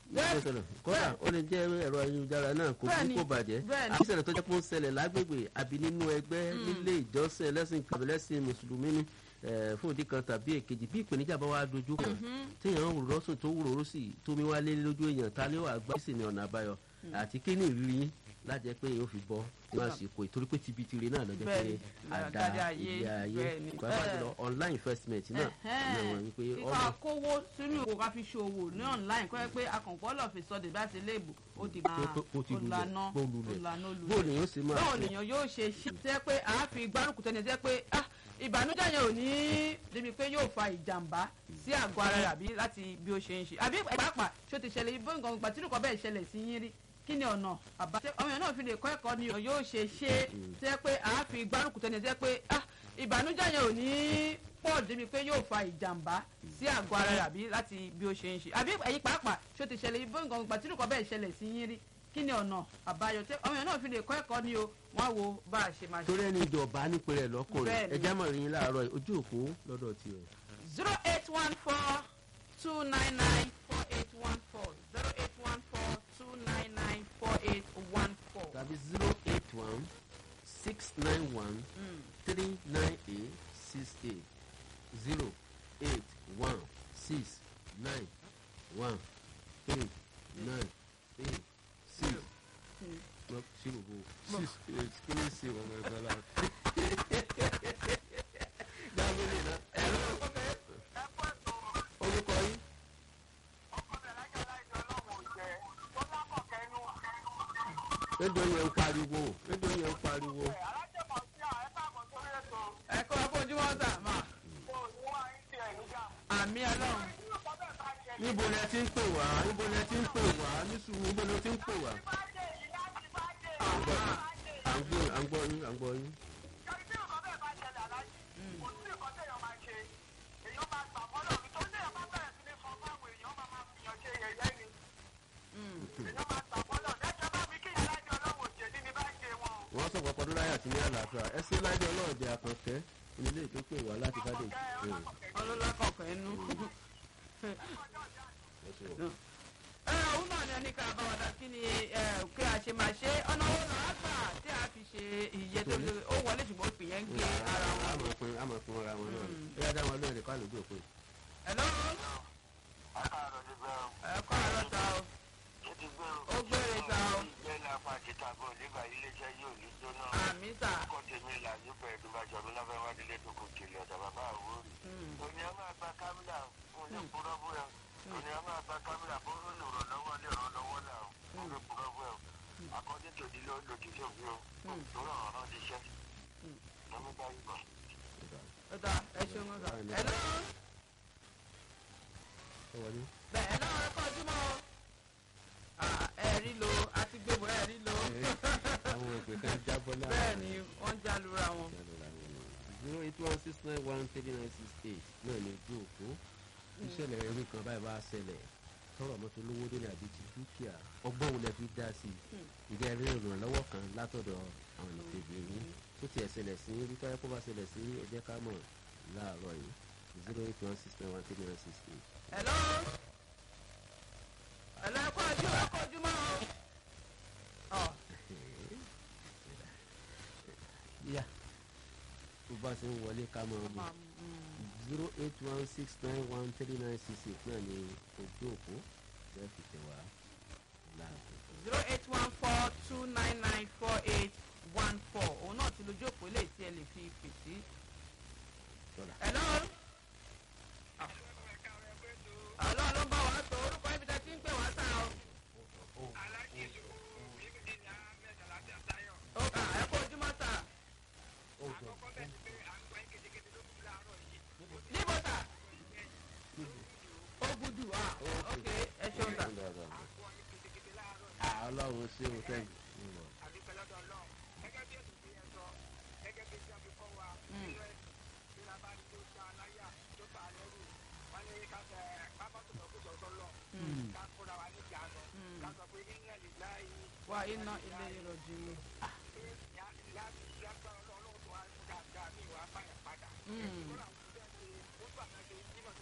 bẹ́ẹ̀ ṣẹlẹ̀ kódà ó lè jẹ́ ẹ̀rọ ayélujára náà kò Bẹ́ẹ̀ni, kú kò bàjẹ́ bẹ́ẹ̀ni. àti ìṣẹ̀lẹ̀ tó jẹ́ pé ó ń ṣẹlẹ̀ lágbègbè àbí nínú ẹgbẹ́ nílé ìjọsìn ẹlẹ́sìn kàbílẹ́sìn mùsùlùmí ni eh, fún ìdí kan tàbí èkejì bí ìpèníjà bá wá dojú kan téèyàn ń wúrọ̀ sùn tó wúrọ̀ sí tómi wá lé lójú èèyàn ta ló wà gbá sí ni ọ̀nà àbáyọ àti kí ni ìrírí yín lájẹ pé yóò fi bọ́ ní àsìkò ìtorí pé tibitire náà lọ́jọ́ pé Bẹ́ẹ̀ni, àdá àdáde ayé, ilé ayé bẹ́ẹ̀ni. pàápàá Eh. jùlọ online investment náà ní àwọn wípé kíkọ́ ọmọ kówó sínú ìwò ká fi ṣòwò ní online kọ́ ẹ pé akọ̀ǹkọ́ lọ́ọ̀ fi sọdẹ̀ bá ti léèbù ó di máa Tó- tó- ó ti lulẹ̀, lànà ó lulẹ̀. lànà olùlẹ̀. bóòlù yóò sì máa báwo ṣe. lèèyàn yóò ṣe ṣe tẹ́ pé a fi gbárùkù tẹ́ni tẹ́ pé ah ìbànújẹ́ yẹn ò ní débi pé yóò fa ìjàmbá sí àgọ́ ara rẹ̀ àbí láti bí ó ṣe ń ṣe àbí pàápàá ṣó ti ṣẹlẹ̀ ibo nǹkan ìgbà tí nǹkan bẹ́ẹ̀ ṣẹlẹ̀ sí yín rí kí ni ọ̀nà àbá ṣé ọmọ yẹn náà fi lè kọ́ ẹ̀kọ́ ni yóò ṣe ṣe tẹ́ pé a fi gbárùkù tẹ́ni tẹ́ pé ah ìbànújẹ́ yẹn ò ní pọ̀ débi pé yóò fa ìjàmbá sí àgọ́ ara rẹ̀ àbí láti bí ó ṣe ń ṣe àbí ẹ̀yin pàápàá ṣó ti ṣẹlẹ̀ ibo nǹkan ìgbà tí nǹkan bẹ́ẹ̀ ṣẹlẹ̀ sí yín rí kí ni ọ̀nà àbáyọ tẹ́ ọmọ yẹn náà fi lè kọ́ ẹ̀kọ́ ni o wọ́n á wo bá a ṣe máa ṣe. torí ẹni ìjọba nípìnlẹ̀ lọ́kùnrin Bẹ́ẹ̀ni. ẹja mọ̀ rí yín láàárọ̀ yìí, ojú òpó lọ́dọ̀ tiẹ̀. zero eight one four two nine nine four eight one four zero eight one four two nine nine four eight one four. tàbí zero eight one six nine one three nine eight six eight zero eight one six nine one eight nine eight six lọ sí gbogbo six eight kí ni sí ọmọ ẹgbẹ́ la. dábìlì náà ẹ̀rọ orúkọ yín. rédíò yẹn ń pariwo rédíò yẹn ń pariwo. ẹ kọ́ ọkọ̀ ojúmọ́ sà má àmì ọlọ́run níbo lẹ ti ń pè wá níbo lẹ ti ń pè wá ní sùúrù níbo lẹ ti ń pè wá. à ń gbọ́ à ń gbọ́ à ń gbọ́ yín à ń gbọ́ yín. wọ́n sọ pọ̀pọ̀ dúró ayé àti ní àlàáfíà ẹ sí lájọ ọlọ́ọ̀dẹ àkànkẹ́ onílé tó pè wá láti ká dé. ọlọ́lá kọ̀ọ̀kan ẹnu. ẹ òun náà ni ẹni ká bá wa dá kí ni ẹ kí a ṣe máa ṣe ọ̀nà owó náà gbà tí a fi ṣe iye tó ṣe ó wọlé ṣùgbọ́n òpin yẹn ń gé ara wọn. àmọ̀ pin àmọ̀ pin ara wọn náà ẹ yá dá wọn lóore kọ́ àlejò pé. Hello? ẹ kọ́ àárọ̀ ta o ó gbére ta o àmì sà. According to the law, lòdì sí òfin o, lórí ọ̀rọ̀ náà ti ṣẹ́. Lọ́mú bá yí bọ̀. ó dá ẹ ṣeun sà. Hello? ẹ wọlé. bẹ́ẹ̀ náà ẹ kọ́ ojúmọ́ o. Ah, ẹ rí lo àti gbogbo ẹ rí lo. àwọn òpè kan jábọ́ láàrin. bẹ́ẹ̀ ni wọ́n já lura wọn. zero eight one six nine one three nine six eight náà ní ojú òpó ìṣẹ̀lẹ̀ ẹ̀rí kan báyìí bá ṣẹlẹ̀ tọrọ mọ́tò lówó dé ní àbí ti dúkìá ọgbọ́n wo lẹ fi dá sí i ìjẹ́ rí ìrànlọ́wọ́ kan látọ̀dọ̀ àwọn ìpèbè yín tó tiẹ̀ ṣẹlẹ̀ sí rí tọ́yẹ́ kó bá ṣẹlẹ̀ sí ẹ jẹ́ ká mọ̀ láàárọ̀ yìí zero eight one six nine one three nine six eight. Hello? Hello, ẹ kọ́ ojú ẹ kọ́ ojúmọ́ o. Ọ̀ yíyá tó bá ṣe ń wọlé ká mọ̀ ọ́ máa mm, zero eight one six nine one three nine six eight náà ní ojú òpó bẹ́ẹ̀ fi tẹ̀ wá láàbò. zero eight one four two nine nine four eight one four òun náà ti lójú òpó lè tí ẹ lè fi pè sí. Tọ́lá. Hello? Àlọ́ ló ń bá wa sọ orúkọ ibi tẹ́ ti ń pè wá sá o. Ó kà ẹ kó ojúmọ́ sá. Níbo sá? Ó gudu ah ok ẹ ṣeun sá. ọlọ́run ṣé o tẹ́ Wà iná ilé ìrọ̀jì mi. Mm.